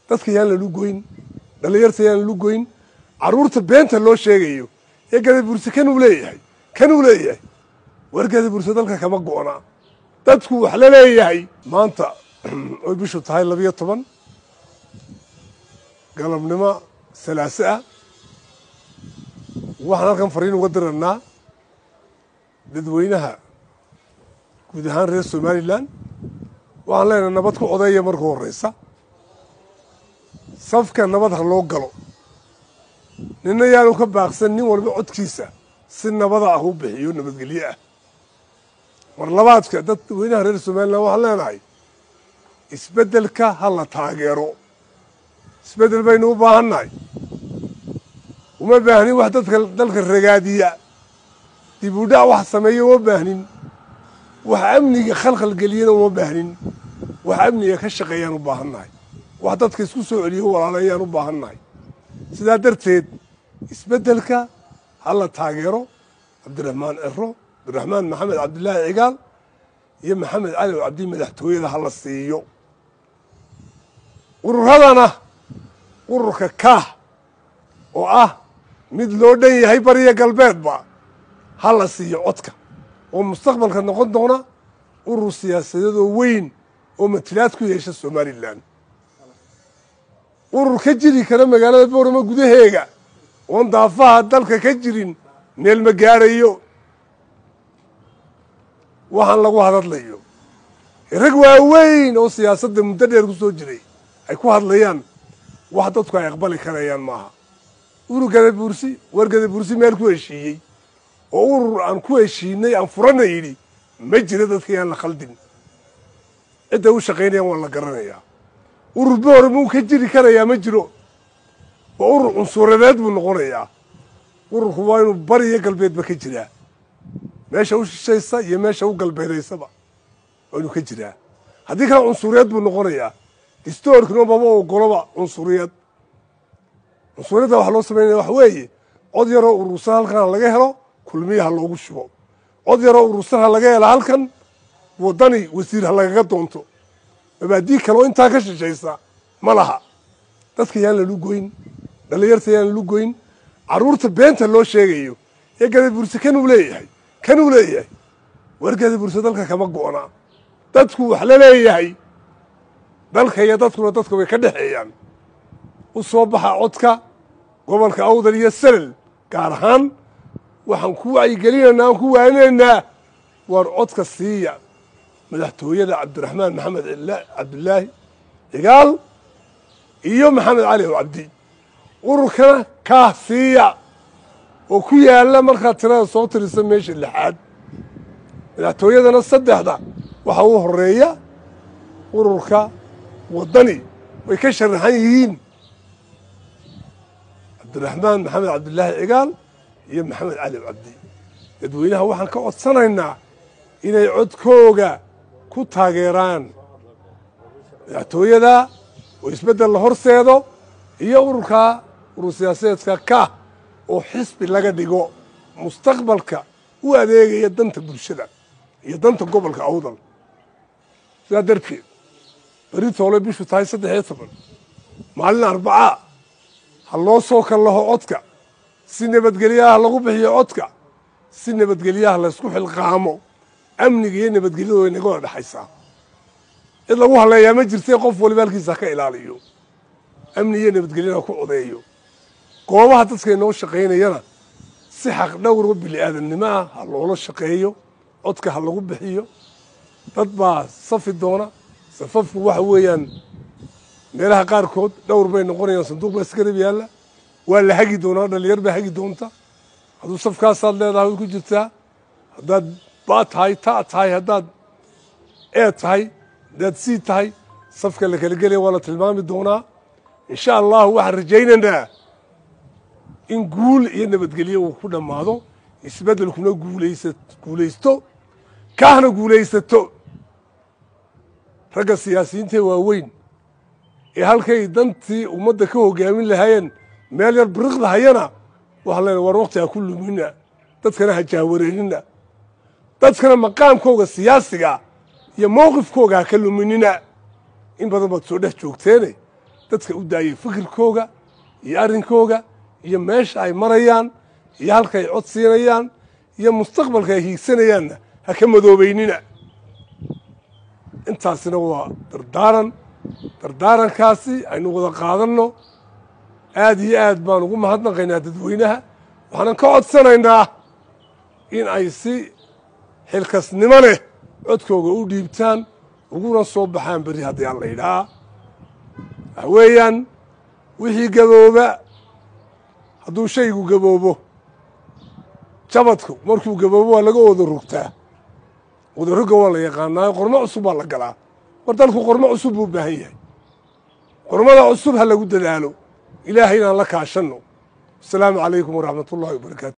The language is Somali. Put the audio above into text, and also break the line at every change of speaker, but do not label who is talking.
dadka yaan lalu goyn dhallinyarta yaan lalu goyn carruurta beenta loo sheegayo ee gadaburse kanuu leeyahay kanuu leeyahay war gadaburse dalka kama go'na dadku wax la leeyahay maanta oy bishu tahay labiyo toban galabnimo salaase ah waxaan halkan fariin uga dirannaa dadweynaha guud ahaan reer somalilan waxaan leenahay nabad ku odeeya marka horreysa safka nabad ha loo galo ninna yaanu ka baaqsan nin walba codkiisa si nabada ah u bixiyo nabadgelye ah mar labaadka dadweynaha reer somalilan waxaan leenahay isbeddelka ha la taageero isbeddel baynu u baahannahay uma baahnin wax dadka dalka ragaadiya dib u dhac wax sameeya uma baahnin wax amniga khalkhal geliyana uma baahnin wax amniga ka shaqeeyaan u baahannahay wax dadka isku soo celiyo walaaleeyaan u baahannahay sidaa darteed isbeddelka ha la taageero cabdiraxmaan ciro cabdiraxmaan maxamed cabdilaahi cigaal iyo maxamed cali oo cabdi madaxtooyada ha la siiyo ururadana ururka kaah oo ah mid loo dhan yahay bariya galbeedba ha la siiyo codka oo mustaqbalka noqon doona urur siyaasadeedoo weyn oo matilaad ku yeesha somalilan urur ka jiri kara magaalada boorama gudaheega oon daafaha dalka ka jirin meel ma gaarayo waxaan lagu hadadlayo rag waaweyn oo siyaasadda muddo dheer ku soo jiray ay ku hadlayaan wax dadku ay aqbali karayaan maaha urur gadabuursi war gadabuursi meel ku heshiiyey oo urur aan ku heshiinay aan furana yidhi ma jiro dadka yaan la khaldin cidday u shaqaynayaan waan la garanayaa urur boora muu ka jiri karayaa ma jiro waa urur cunsuuradeed buu noqonayaa ururku waa inuu bariyo galbeedba ka jiraa meesha u shishaysa iyo meesha u galbeedaysaba waa inuu ka jiraa haddii kale cunsuriyad buu noqonayaa histoorkina maba ogoloba cunsuriyad cunsuriyadda waxa loo samaynaya waxa weeye cod yaroo urursan halkan ha laga helo kulmiya ha loogu shubo cod yaroo urursan ha laga helo halkan waddani wasiir ha lagaga doonto mabaadii kale oo intaa ka shishaysa ma laha dadka yaan lalu goyn dhallinyarta yaan lalu goyn carruurta beenta loo sheegayo ee gadaburse kanuu leeyahay kanuu leeyahay war gadaburse dalka kama go'na dadku wax la leeyahay dalka iyo dadkuna dadka way ka dhexeeyaan u soo baxa codka gobolka awdal iyo salel gaar ahaan waxaan ku wacyigelinaynaa aan ku waaninaynaa waar codka siiya madaxtooyada cabdiraxmaan maxamed cabdilaahi cigaal iyo maxamed cali oo cabdi ururkana kaah siiya oo ku yaalla markaad tirada soo tirisa meesha lixaad madaxtooyadana saddexda waxaa u horeeya ururka waddani way ka sharaxan yihiin cabdiraxmaan maxamed cabdilaahi cigaal iyo maxamed cali cabdi dadweynaha waxaan ka codsanaynaa inay codkooga ku taageeraan madaxtooyada oo isbeddel la horseedo iyo ururkaa urur siyaasadeedka kaah oo xisbi laga dhigo mustaqbalka u adeegaya danta bulshada iyo danta gobolka awdal sidaa darteed beri toole bishu tahay saddex iyo toban maalin arbacaa ha loo soo kallaho codka si nabadgelyaha lagu bixiyo codka si nabadgelyaha laysku xilqaamo amniga iyo nabadgelyadu way naga wada dhexaysaa cid lagu halleeyaa ma jirtay qof waliba halkiisa ha ka ilaaliyo amni iyo nabadgelyana ku codeeyo goobaha dadka inoo shaqaynayana si xaq dhowrba bini aadamnimo ah ha loola shaqeeyo codka ha lagu bixiyo dad baa safi doona safafku waxa weeyaan meelaha qaarkood dhowr bay noqonayaan sanduuq baa isgarab yaalla waa la hagi doonaa dhalinyar baa hagi doonta hadduu safkaasaad leedahay way ku jirtaa haddaad baa tahay ta tahay haddaad ee tahay haddaad sii tahay safka la kala gelaya waa la tilmaami doonaa insha allahu waxaan rajaynaynaa in guul iyo nabadgelyo uu ku dhammaado isbeddelkuna guulaysa guulaysto kaahna guulaysato ragga siyaasiyiintae waaweyn ee halkay dantii ummadda ka hogaamin lahaayeen meel yar biriqda hayana waxaan leenahay war wakti ha ku lumina dadkana ha jaawareerina dadkana maqaamkooga siyaasiga iyo mowqifkooga ha ka luminina in badan baad soo dhex joogteene dadka u daayay fikirkooga iyo arrinkooga iyo meesha ay marayaan iyo halka ay cod siinayaan iyo mustaqbalka ay hiigsanayaanna ha ka madoobeynina intaasina waa dardaaran dardaarankaasi aynu wada qaadanno aad iyo aad baan ugu mahadnaqaynaa dadweynaha waxaanan ka codsanaynaa in ay si xilkasnimo leh codkooga u dhiibtaan uguna soo baxaan berri haddii aan la yidhaha waxa weeyaan wixii gabooba hadduu shaygu gaboobo jabadku markuu gaboobo waa laga wada rogtaa wadaroga waa la yaqaanaayo qormo cusub baa la galaa war dalku qormo cusub buu u baahan yahay qormada cusub ha lagu dadaalo ilaahay inaan la kaashanno asalaamu calaykum waraxmat ullahi wabarakaatu